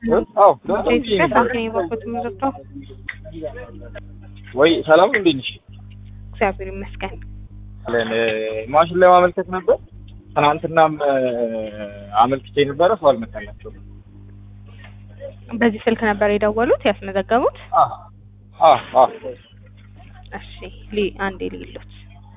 አዎ ኢትዮጵያ ሳንቲም የበኩት ምዘግተው ወይ ሰላም እንዴት ነሽ? እግዚአብሔር ይመስገን። ለን ማሽን ላይ ማመልከት ነበር። ትናንትናም አመልክቼ ነበረ፣ ሰው አልመጣላቸውም። በዚህ ስልክ ነበር የደወሉት ያስመዘገቡት? አዎ አዎ አዎ እሺ ሊ አንዴ ሊሉት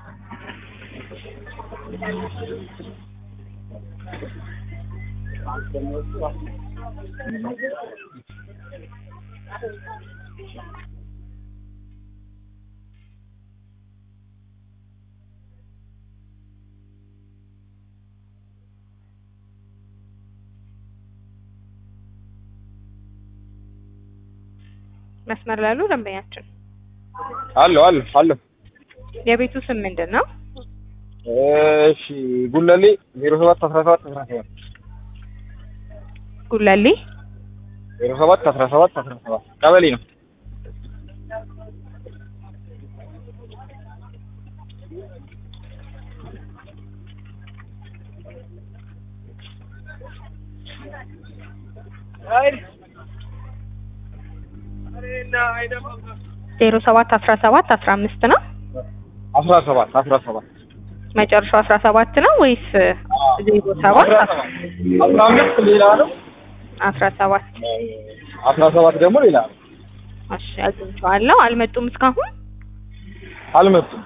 መስመር ላሉ ደንበኛችን አለሁ አለሁ አለሁ። የቤቱ ስም ምንድን ነው? እሺ ጉለሌ ዜሮ ሰባት አስራ ሰባት አስራ ሰባት ጉለሌ ዜሮ ሰባት አስራ ሰባት አስራ ሰባት ቀበሌ ነው። ዜሮ ሰባት አስራ ሰባት አስራ አምስት ነው አስራ ሰባት አስራ ሰባት መጨረሻው አስራ ሰባት ነው ወይስ ዜሮ ሰባት አስራ አምስት ሌላ ነው። አስራ ሰባት አስራ ሰባት ደግሞ ሌላ ነው። እሺ አግኝቼዋለሁ። አልመጡም እስካሁን። አልመጡም።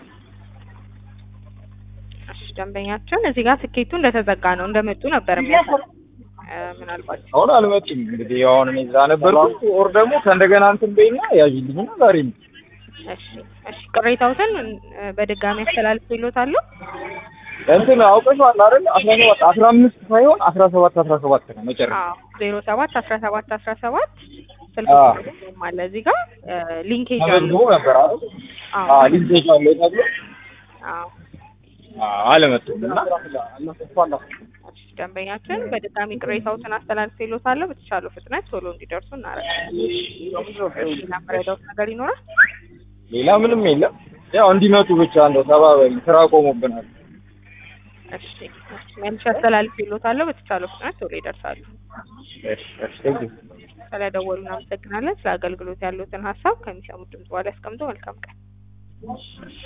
እሺ ደንበኛችን እዚህ ጋር ትኬቱ እንደተዘጋ ነው እንደመጡ ነበር የሚያሳየው። እ ምናልባት አሁን አልመጡም። እንግዲህ አሁን እኔ እዛ ነበርኩ። ኦር ደግሞ ከእንደገና እንትን በይና ያዥልኝና ዛሬ ነው እሺ እሺ ቅሬታዎትን እ በድጋሚ አስተላልፌልዎታለሁ። እንትን አውቀሽዋል አይደል? አስራ ሰባት አስራ አምስት ሳይሆን አስራ ሰባት አስራ ሰባት ነው መጨረሻ። አዎ ዜሮ ሰባት አስራ ሰባት አስራ ሰባት ስልክ አዎ። ቁጥርም አለ እዚህ ጋር እ ሊንኬጅ ተመዝግቦ አለው። ነበር አይደል? አዎ አዎ ሊንኬጅ አለው ተብሎ አዎ አዎ አልመጡም እና እሺ ደንበኛችን በድጋሚ ቅሬታዎትን አስተላልፌልዎታለሁ። በተቻለው ፍጥነት ቶሎ እንዲደርሱ እናደርጋለን። ሌላ የምረዳዎት ነገር ይኖራል? ሌላ ምንም የለም። ያው እንዲመጡ ብቻ እንደው ተባበሪ፣ ስራ ቆሞብናል። እሺ እሺ መልሼ አስተላልፌልዎታለሁ። በተቻለው ፍጥነት ቶሎ ይደርሳሉ። እሺ እሺ ቴንክ ዩ። ስለደወሉ እናመሰግናለን። ስለ አገልግሎት ያሉትን ሀሳብ ከሚሰሙት ድምጽ በኋላ ያስቀምጡ። መልካም ቀን።